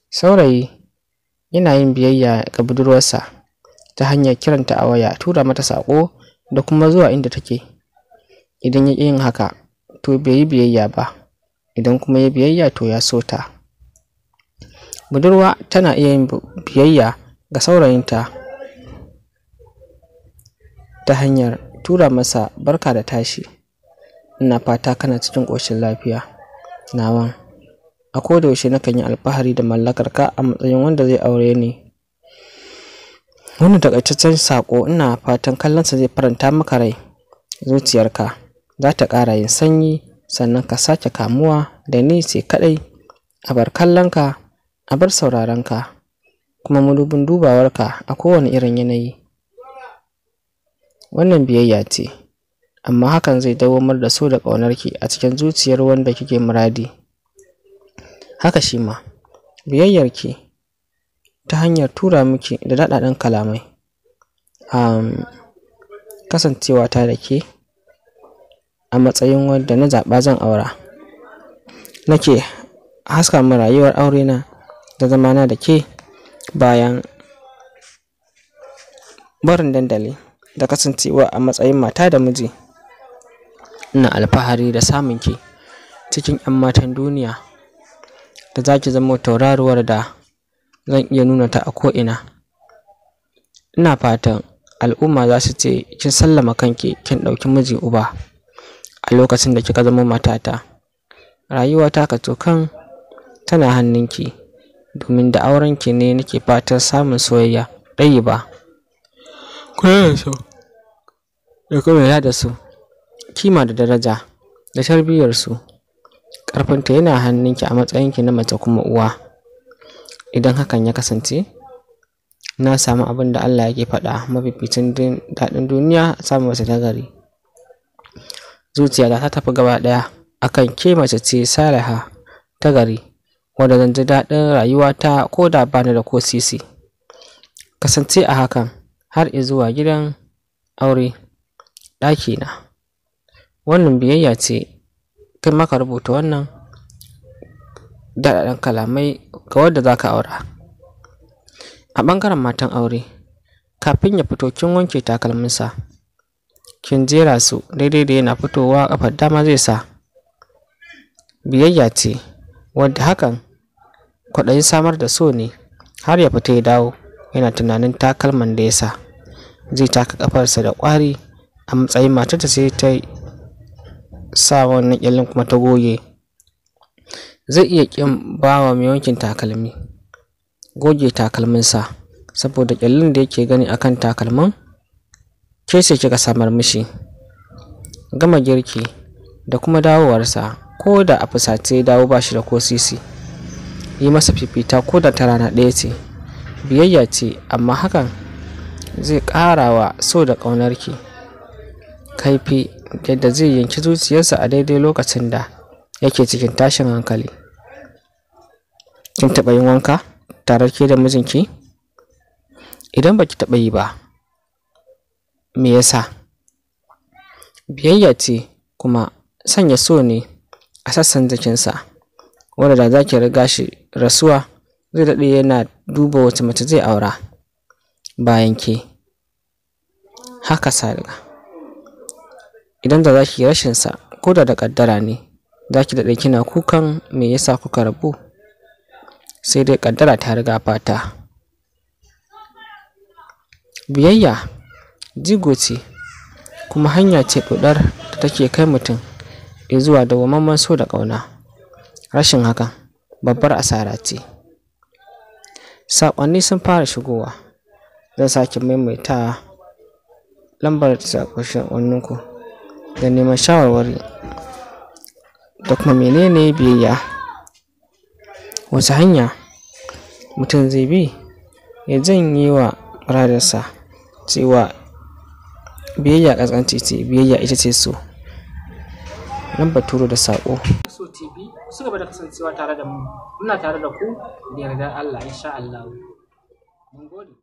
saurayi yana yin biyayya ga budurwarsa ta hanyar kiranta a waya tura mata saƙo da kuma zuwa inda take idan ya ƙi yin haka to bai yi biyayya ba idan kuma ya biyayya to ya so ta budurwa tana iya yin biyayya ga saurayinta ta hanyar tura masa barka da tashi ina fata kana cikin ƙoshin lafiya nawan a koda yaushe nakan yi alfahari da mallakar ka a matsayin wanda zai aure ni wannan takaitaccen saƙo ina fatan kallonsa zai faranta maka rai zuciyarka za ta ƙara yin sanyi sannan ka sake kamuwa da ni sai kaɗai a bar kallonka a bar sauraronka kuma madubin dubawarka a kowane irin yanayi wannan biyayya ce amma hakan zai dawamar da so da ƙaunarki a cikin zuciyar wanda kike muradi haka shi ma biyayyarki ta hanyar tura miki da daɗaɗɗen kalamai um, kasancewa ta da ke a matsayin wanda na zaɓa zan aura nake haska min rayuwar aurena da zamana da ke bayan barin dandali da kasancewa a matsayin mata da miji ina alfahari da samun ki cikin 'yan matan duniya da za ki zama tauraruwar da zan iya nuna ta a ko'ina ina fatan al'umma za su ce kin sallama kanki kin ɗauki miji uba a lokacin da kika zama matata rayuwata ka kan tana hannunki domin da aurenki ne nake fatan samun soyayya ɗayi ba kula da su da kuma da su kima da daraja da tarbiyyarsu ƙarfinta yana hannunki a matsayinki na mace kuma uwa idan hakan ya kasance na samu abin da Allah yake faɗa mafificin daɗin duniya samun mace ta gari zuciya ta tafi gaba ɗaya akan ke mace ce saliha ta gari wadda zan ji daɗin rayuwata ko da bani da ko sisi kasance a hakan har zuwa gidan aure ɗakina wannan biyayya ce kai maka rubuta wannan daɗaɗɗen kalamai ga wadda za ka aura a ɓangaren matan aure kafin ya fito kin wanke takalminsa kin jera su daidai da yana fitowa ƙafar dama zai sa biyayya ce wadda hakan kwaɗayin samar da so ne har ya fita ya dawo yana tunanin takalman da ya sa zai taka ƙafarsa da ƙwari a matsayin matarta sai ta sa wannan ƙyallin kuma ta goge zai iya ƙin bawa mai wankin takalmi goge takalminsa saboda ƙyallin da yake gani akan takalman ke ce kika samar mishi gama girki da kuma dawowarsa ko da a fusace ya dawo ba shi da ko sisi yi masa fifita ko da ta rana ɗaya ce biyayya ce amma hakan zai ƙara wa so da ƙaunarki kaifi yadda zai yanki zuciyarsa a daidai lokacin da yake cikin tashin hankali kin taɓa yin wanka tare ke da mijinki idan baki taɓa yi ba me yasa biyayya ce kuma sanya so ne a sassan jikinsa wanda da za ki riga shi rasuwa zai daɗe yana duba wace mace zai aura bayan ke haka salga idan da za ki rashinsa ko da da ƙaddara ne za ki daɗe kina kukan me yasa kuka rabu sai dai ƙaddara ta riga fata biyayya jigo ce kuma hanya ce ɗoɗar da take kai mutum zuwa dawwammamen so da ƙauna rashin hakan babbar asara ce saƙonni sun fara shigowa zan sake maimaita lambar saƙonninku da neman shawarwari da kuma menene biyayya wace hanya mutum zai bi ya janye wa muradarsa cewa biyayya ƙasƙanci ce biyayya ita ce so lambar turo da saƙo so tv su gaba da kasancewa tare da mu muna tare da ku da yardar allah insha allah mun gode